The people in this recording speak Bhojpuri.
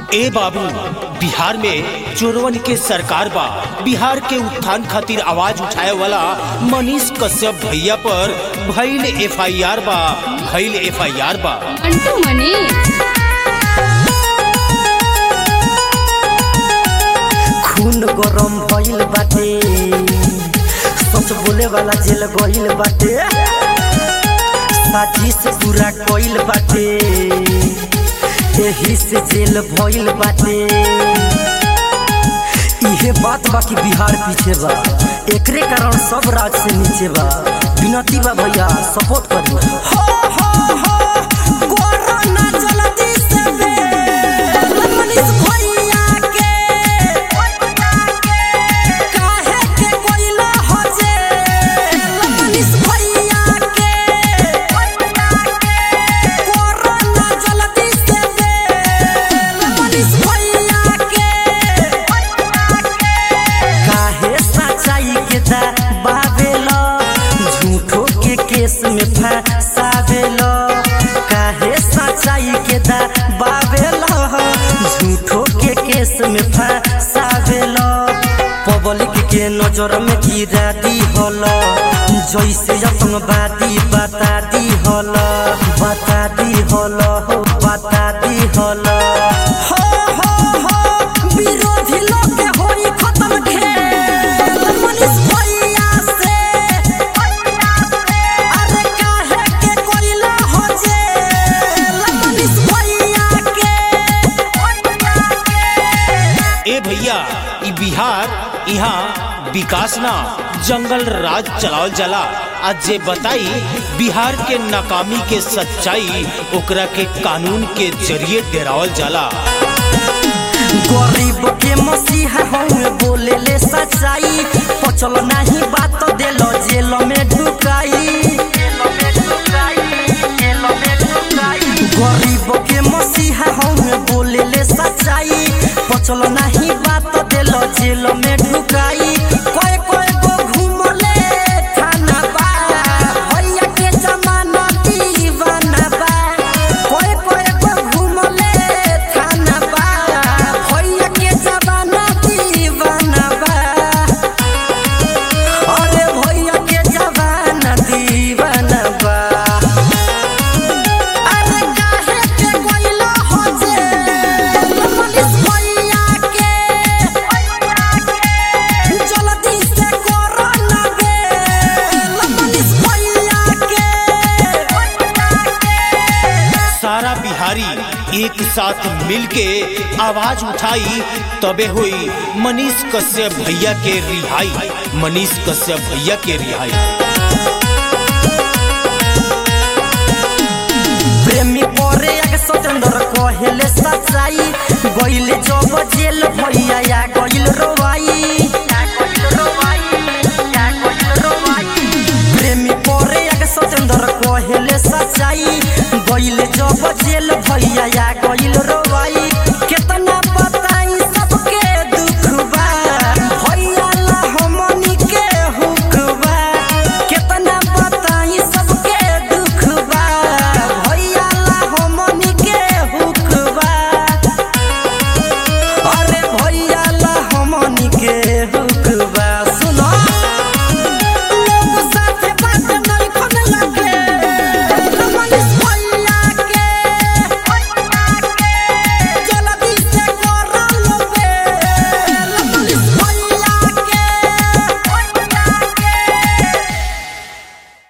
ए बाबू बिहार में चोरवन के सरकार बा बिहार के उत्थान खातिर आवाज उठाए वाला मनीष कश्यप भैया पर भइल एफआईआर बा भइल एफआईआर बा अंटू मनीष खून गरम भइल बाटे सच बोले वाला जेल गइल बाटे साथी से पूरा कइल बाटे एही से जेल भइल बाटे इहे बात बा कि बिहार पीछे बा एकरे कारण सब राज से नीचे बा विनती बा भैया सपोर्ट करी हो हो हो कोरोना जल्दी से बे मनीष भैया के काहे के कोइला हो जे मनीष भैया के कोरोना जल्दी से बे मनीष भैया के काहे सच्चाई के दबावेला झूठो के केस में फंसावेला काहे सच्चाई के दबावेला झूठो के केस में फंसावेला पब्लिक के नजर में गिरा दी होला जैसे आतंकवादी बता दी होला बता दी होला हो बता दी होला हो हो हो विरोधी लोग के होई खत्म खेल मनीष भैया से अरे काहे के कोइला हो जे मनीष भैया के ए भैया ई बिहार यहाँ विकास ना जंगल राज चलावल जाला आज जे बताई बिहार के नाकामी के सच्चाई ओकरा के कानून के जरिए डेरावल जाला गरीब के मसीहा हूँ बोले ले सच्चाई पचल नहीं बात दिल जेल में ढुकाई गरीब के मसीहा हूँ बोले ले सच्चाई पचल नहीं बात दिल जेल में ढुकाई कोई कोई को घूमले थाना बा भैया के जमाना दीवाना बा कोई कोई को घूमले थाना बा भैया के जमाना दीवाना बा अरे भैया के जमाना दीवाना बा अरे काहे के कोइला हो जे मनीष भैया के जल्दी से कोरोना बे मनीष भैया के सारा बिहारी एक साथ मिलके आवाज उठाई तबे हुई मनीष कश्यप भैया के रिहाई मनीष कश्यप भैया के रिहाई प्रेमी परे आगे स्वतंत्र कहेले सच्चाई गइले जब जेल भैया या गइल रोवाई प्रेमी परे आगे स्वतंत्र कहेले सच्चाई गइले जब जेल भैया या गइल रो